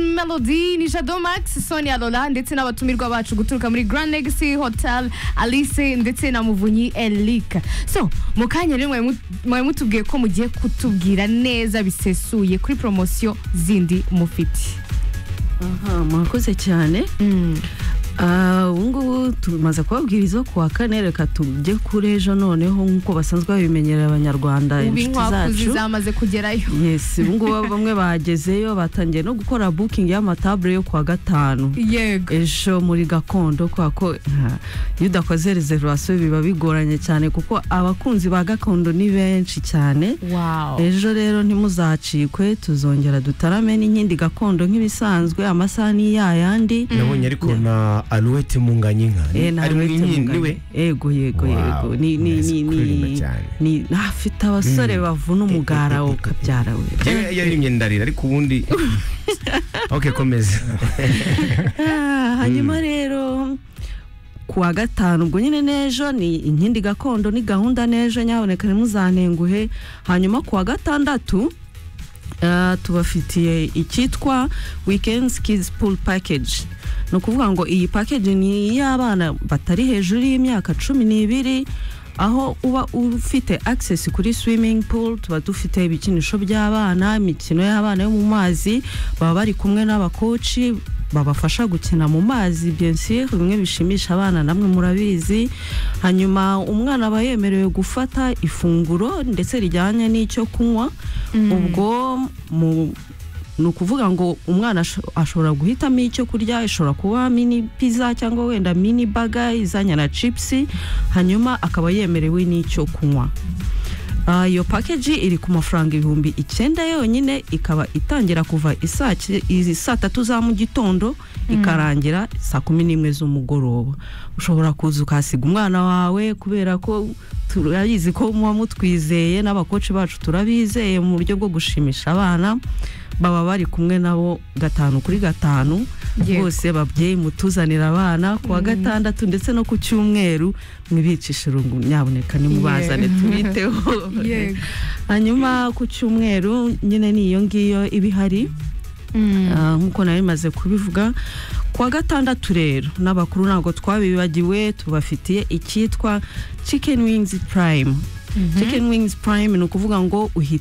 melody ni jado max sonia lola ndetse n'abatumirwa bacu guturuka muri grand legacy hotel alice ndetse na muvunyi elika so mu kanya rero mwari mu- mwari mutubwiye ko mugiye kutubwira neza bisesuye kuri poromosiyo zindi mufite aha murakoze cyane Mm. Ah, ubu ngubu tumaze kubabwiriza ku wa kane reka tujye kuri ejo noneho nk'uko basanzwe babimenyerera abanyarwanda ubu inshuti inkwakuzi zacu zamaze kugerayo yes ubu ngubu bamwe bagezeyo batangiye no gukora booking y'amatabure yo ku wa gatanu yego ejo muri gakondo kubera ko ah, iyo udakoze reservation biba bigoranye cyane kuko abakunzi ba gakondo ni benshi cyane wow ejo rero ntimuzacikwe tuzongera dutarame n'inkindi gakondo nk'ibisanzwe amasaha ni ya yandi nabonye ariko na aluwete munganyinka Eh, nta ari uretse ni umugani. we yego yego Wow, yego ni ni mwese ni kuririmba ni cyane. ni afite abasore bavuna umugara wo kabyara we Yewe yaririmbye ndarira ariko ubundi ok komeza Ah, hanyuma rero ku wa gatanu ubwo nyine n'ejo ni inkindi gakondo ni gahunda n'ejo nyaboneka ntimuzantenguhe hanyuma ku wa gatandatu ah, tubafitiye icyitwa weekends kids pool package ni ukuvuga ngo iyi package ni iy'abana batari hejuru y'imyaka cumi n'ibiri aho uba ufite access kuri swimming pool tuba dufite ibikinisho by'abana imikino y'abana yo mu mazi baba bari kumwe n'abakoci babafasha gukina mu mazi bien sûr bimwe bishimisha abana namwe murabizi hanyuma umwana aba yemerewe gufata ifunguro ndetse rijyanye n'icyo kunywa ubwo mu ni ukuvuga ngo umwana asho- ashobora guhitamo icyo kurya ishobora kuba mini pizza cyangwa wenda mini baga izanye na chipsi hanyuma akaba yemerewe n'icyo kunywa Ah, iyo pakeji iri ku mafaranga ibihumbi icyenda yonyine ikaba itangira kuva isaa ki- izi saa tatu za mu gitondo ikarangira saa kumi n'imwe z'umugoroba ushobora kuza ukahasiga umwana wawe kubera ko turabizi ko muba mutwizeye n'abakoci bacu turabizeye mu buryo bwo gushimisha abana baba bari kumwe nabo gatanu kuri gatanu Yego. bose babyeyi mutuzanira abana ku wa gatandatu ndetse no ku cyumweru mwibicisha irungu nyaboneka nimubazane Yego. tubiteho Yego. hanyuma ku cyumweru nyine ni iyo ngiyo iba ihari Mm. Ah, nk'uko nari maze kubivuga ku wa gatandatu rero n'abakuru ntabwo twabibagiwe tubafitiye icyitwa chicken wings prime chicken wings prime ni ukuvuga ngo uhi-